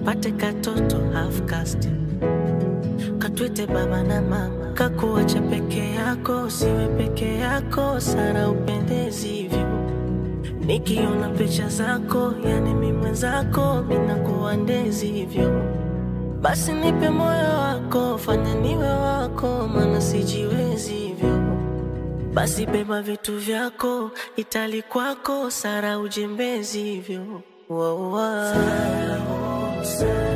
kapate katoto half caste katwite baba na mama kakuacha peke yako siwe peke yako sara upendezivyo nikiona picha zako yani mi mwenzako minakuwa ndezivyo basi nipe moyo wako fanya niwe wako mana sijiwezivyo basi beba vitu vyako itali kwako sara ujembezivyo wow, wow. Sara, oh, Sara.